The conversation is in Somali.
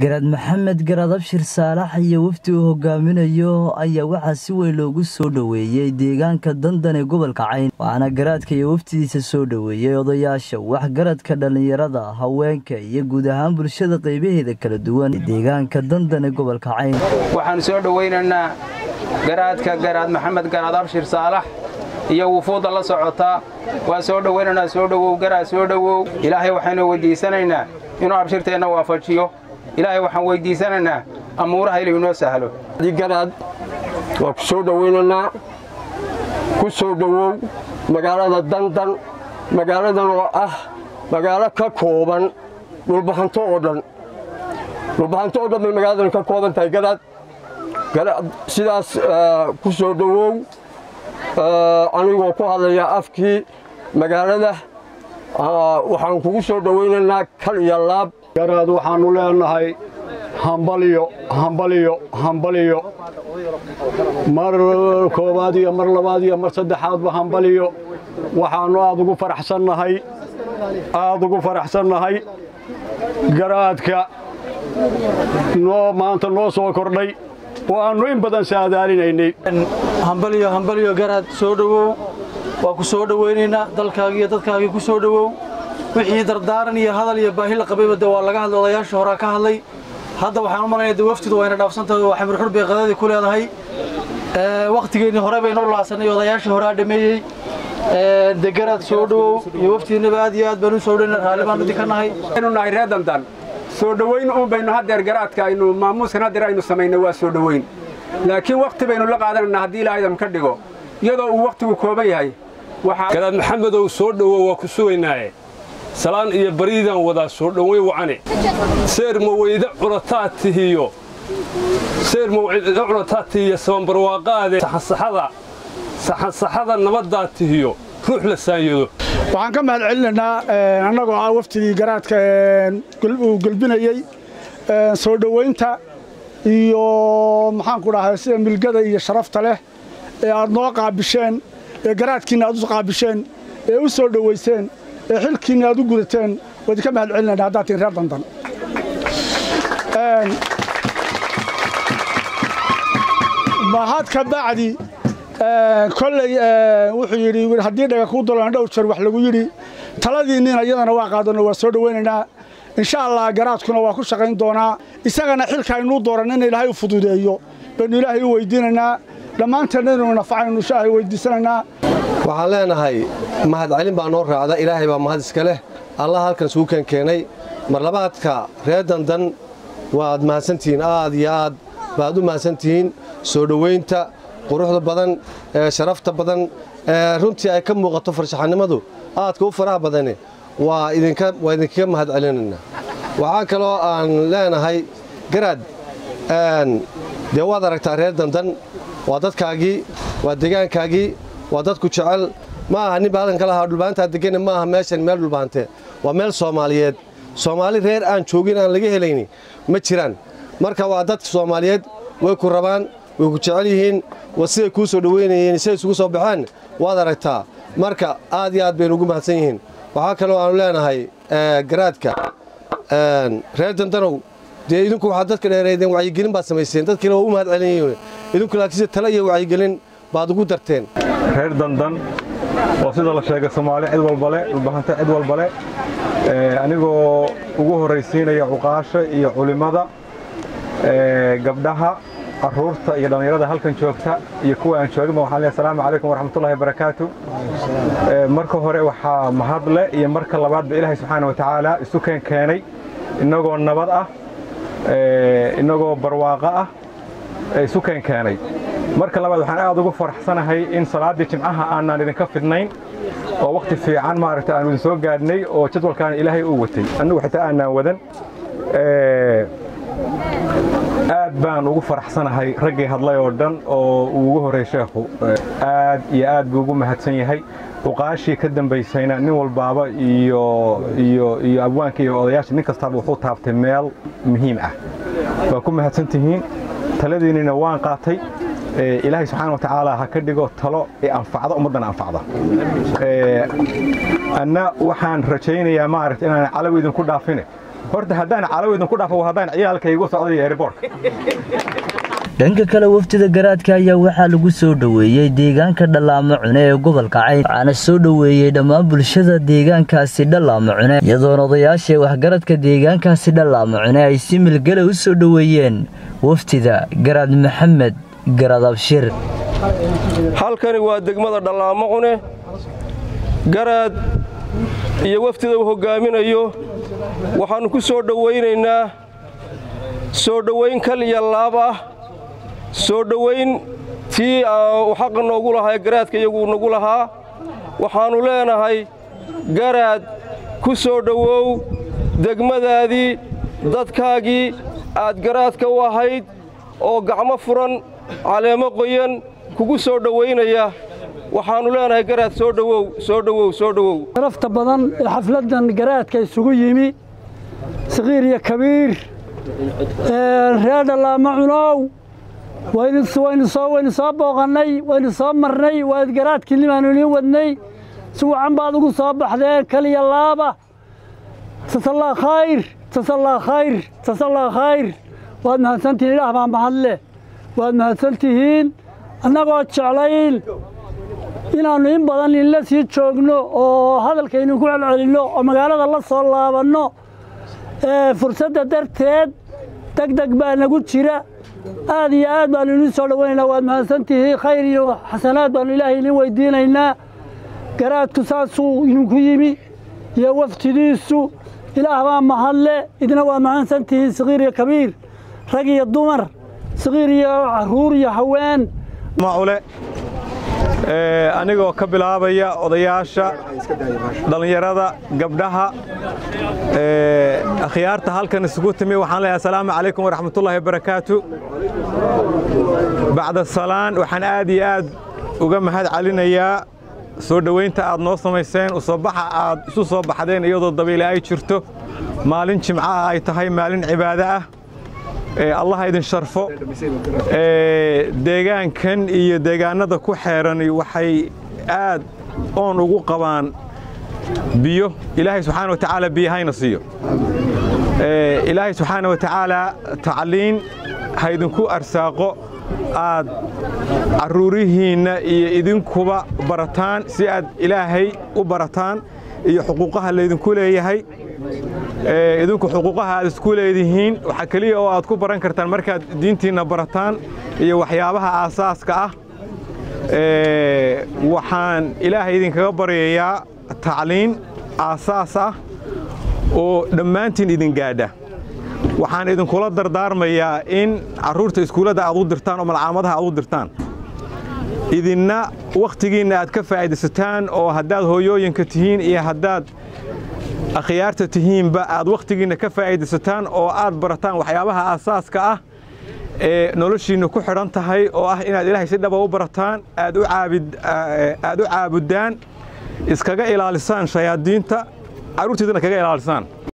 garaad maxamed garaad abshir saalax iyo wafdi uu hogaaminayo ayaa waxaa si weyn loogu soo dhoweeyey deegaanka dandan ee gobolka cayn waxaana garaadka iyo wafdidiisa soo dhoweeyey odayaasha waxgaradka dhallinyarada haweenka iyo guud ahaan bulshada qaybaheeda kala duwan ee deegaanka dandan ee gobolka cayn waxaan soo dhowaynaynaa garaadka garaad maxamed garaad abshir saalax iyo wufuudda la socotaa waa soo dhowaynaynaa soo dhowow garaad soo dhowow ilaahay waxaynu weyddiisanaynaa inuu abshirteenna waafajiyo ilaahay waxaan weyddiisanaynaa amuuraha inuu inoo sahlo garaad waa ku soo dhowaynaynaa ku soo dhowow magaalada dandan magaaladan oo ah magaalo ka kooban dhulbahanto oo dhan dhulbahanto oo dhan bay magaaladan ka kooban tahay garaad sidaas ku soo dhowow anigoo ku hadlaya afkii magaalada waxaan kugu soo dhowaynaynaa kal iyo laab garaad waxaannu leenahay hambaliyo hambaliyo hambaliyo mar koowaad iyo mar labaad iyo mar saddexaadba hambaliyo waxaannu aad ugu faraxsannahay aad ugu faraxsannahay garaadka noo maanta noo soo kordhay oo aannu in badan saadaalinaynay hambaliyo hambaliyo garaad soo dhowow waa ku soo dhowaynaynaa dalkaagii iyo dadkaagii ku soo dhowow wixii dardaaran iyo hadal iyo baahi la qabayba de waa laga hadlay odayaashii horaa ka hadlay hadda waxaan u malaynaya de waftidu wayna dhaafsantahay oo xamir xur bay qadadii ku leedahay wakhtigeennii hore baynoo laasanay odayaashii horaa dhameeyey de garaad soo dhowow iyo waftidiinaba aad iyo aad baan u soo dhowayna raalli baan idinka nahay aynu nahay reer dandan soo dhowayn uun baynu haddeer garaadka aynu maamuuskan haddeer aynu samaynay waa soo dhowayn laakiin wakhti baynu la qaadanaynaa haddii ilaahaydan ka dhigo iyadoo uu wakhtigu kooban yahay garaad maxamedow soo dhowow waa ku sugaynaaye salaan iyo bariidaan wadaa soo dhowayn wacane seer maweyda culataa tihiyo seer maweyda culataa tihiyo sabanbarwaaqaade saxansaxada saxansaxada nabaddaa tihiyo ruux la saanyado waxaan ka mahad celinaynaa annagoo ah waftigii garaadka uu gelbinayey soo dhowaynta iyo maxaanku dhahay sida milgada iyo sharafta leh ee aad noo qaabisheen ee garaadkiinna aad u qaabisheen ee u soo dhowayseen ee xilkiinna aad u gudateen waa idinka mahad celinayna haddaad tihin reer dandan mahad ka bacdi kolley wuxuu yidhi haddii dhaga kuu dulan dhowr jeer wax lagu yidhi taladiinniina iyadana waa qaadanno waa soo dhowaynaynaa insha allah garaadkuna waa ku shaqayn doonaa isagana xilka aynuu dooran in ilaahay u fududeeyo baynu ilaahay u weydiinaynaa dhammaanteenna inuu nafacaynu ilaahay weydiisanaynaa waxaan leenahay mahadcelin baa noo raacda ilaahay baa mahad iska leh allah halkan isugu keen keenay marlabaadka reer dandan waad mahadsantihiin aad iyo aad baad u mahadsantihiin soo dhowaynta quruxda badan ee sharafta badan ee runtii ay ka muuqato farshaxanimadu aadka u faraha badane waa idinkaga mahad celinaynaa waxaa kaloo aan leenahay garaad dee waad aragtaa reer dandan waa dadkaagii waa deegaankaagii waa dadku jecel ma aha nin baadan ka lahaa dhulbaantaa degane ma aha meeshan meel dhulbaante waa meel soomaaliyeed soomaali reer aan joogin aan laga helayni ma jiraan marka waa dadka soomaaliyeed way ku rabaan way ku jecel yihiin waa siday kuu soo dhoweynayeen siday isugu soo baxeen waad aragtaa marka aad iyo aad baynu ugu mahadsan yihiin waxaa kaloo aanu leenahay garaadka reer dandanow dee idinku waxaad dadka dheereedeen wacyigelin baad samayseen dadkiina waa u mahad celinyihiin idinku laakiinse tale iyo wacyigelin baad ugu darteen reer dandan oo sida la sheegay soomaali cid walbale dhulbahanta cid walbale anigoo ugu horraysiinaya cuqaasha iyo culimmada gabdhaha carruurta iyo dhallinyarada halkan joogta iyo kuwa aan jooginba waxaan leeyahay asalaamu calaykum waraxmatullahi wabarakaatu marka hore waxaa mahadle iyo marka labaadba ilaahay subxaana wa tacaala isu keen keenay innagoo nabad ah innagoo barwaaqo ah isu keen keenay marka labaad waxaan aad ugu faraxsanahay in salaaddii jimcaha aanaan idinka fidnayn oo wakhti fiican maaragta aanu idin soo gaadhnay oo jadwalkaana ilaahay uu watay annugu xitaa aanaan wadan aad baan ugu faraxsanahay raggii hadlay oo dhan oo uu ugu horreey sheekhu aad iyo aad buu ugu mahadsan yahay uqaashii ka dambaysayna nin walbaaba iyo iyo iyo abwaanka iyo odayaasha nin kastaaba wuxuu taabtay meel muhiim ah waa ku mahadsan tihiin taladiinnina waan qaatay ilaahay subxaana wa tacaala ha ka dhigo talo ee anfacda ummaddana anfacda anna waxaan rajaynayaa maaragta inaan calawi idinku dhaafine horta haddaan calow idinku dhaafo haddaan ciyaalkaygu socday airbortka dhanka kale wafdida garaadka ayaa waxaa lagu soo dhoweeyey deegaanka dhallaamo cune ee gobolka cayn waxaana soo dhoweeyey dhammaan bulshada deegaankaasi dhallaamo cune iyadoona odayaasha waxgaradka deegaankaasi dhallaamo cune ay si milgale u soo dhoweeyeen wafdida garaad maxamed garaad abshir halkani waa degmada dhallaamo cune garaad iyo wafdida uu hoggaaminayo waxaannu ku soo dhowaynaynaa soo dhowayn kal iyo laab ah soo dhowayn tii uu xaqa noogu lahaa ee garaadka iyagu nagu lahaa waxaannu leenahay garaad ku soo dhowow degmadaadii dadkaagii aad garaadka u ahayd oo gacmo furan caleemo qoyan kugu soo dhowaynaya waxaannu leenahay garaad soo dhowow soo dhowow soo dhowow sharafta badan ee xafladdan garaadka isugu yimi saqiir iyo kabiir reer dhallaamo cunow waynu soo booqannay waynu soo marnay waad garaadkiinnibaanu idiin wadnay si wacan baad ugu soo baxdeen kaliya laaba tasallaa khayr tasallaa khayr tasallaa khayr waad mahadsantihiin ilaah baa mahadleh waad mahadsantihiin annagoo jeclayn inaannu in badan inla sii joogno oo hadalkaynu ku celcelinno oo magaalada la soo laabanno fursadda darteed deg deg baa nagu jira aad iyo aad baannu idiin soo dhowaynaynaa waad mahadsantihiin khayr iyo xasanaad baannu ilaahay idiin weydiinaynaa garaadku saasuu idinku yimi iyo waftidiisu ilaah baa mahadle idina waa mahadsantihiin saqiir iyo kabiir rag iyo dumar saqiir iyo caruur iyo haween macule anigoo ka bilaabaya odayaasha dhallinyarada gabdhaha akhyaarta halkan isugu timi waxaan leeyahay asalaamu calaykum waraxmatullaahi wabarakaatu bacda salaan waxaan aad iyo aad uga mahad celinayaa soo dhowaynta aad noo samayseen usoobaxa aad isu soo baxdeen iyadoo dabiile ay jirto maalin jimcaha ay tahay maalin cibaado ah allah idin sharfo deegaankan iyo deegaanada ku xeerani waxay aad oon ugu qabaan biyo ilaahay subxaana wa tacaala biyahayna siiyo ilaahay subxaana wa tacaala tacliin haydinku arsaaqo aad carruurihiinna iyo idinkuba barataan si aad ilaahay u barataan iyo xuquuqaha laydinku leeyahay idinku xuquuqaha aad isku leedihiin waxaa keliya oo aad ku baran kartaan markaad diintiinna barataan iyo waxyaabaha aasaaska ah waxaan ilaahay idinkaga baryayaa tacliin aasaas ah oo dhammaantiin idin gaadha waxaan idinkula dardaarmayaa in carruurta iskuullada aad u dirtaan oo malcaamadaha aad u dirtaan idinna wakhtigiinna aad ka faa'iidaysataan oo haddaad hooyooyinka tihiin iyo haddaad akhyaarta tihiinba aad wakhtigiinna ka faa'iidaysataan oo aad barataan waxyaabaha aasaaska ah ee noloshiinna ku xidhan tahay oo ah inaad ilaahay si dhaba u barataan aad u caabuddaan iskaga ilaalisaan shayaadiinta carruurtiidana kaga ilaalisaan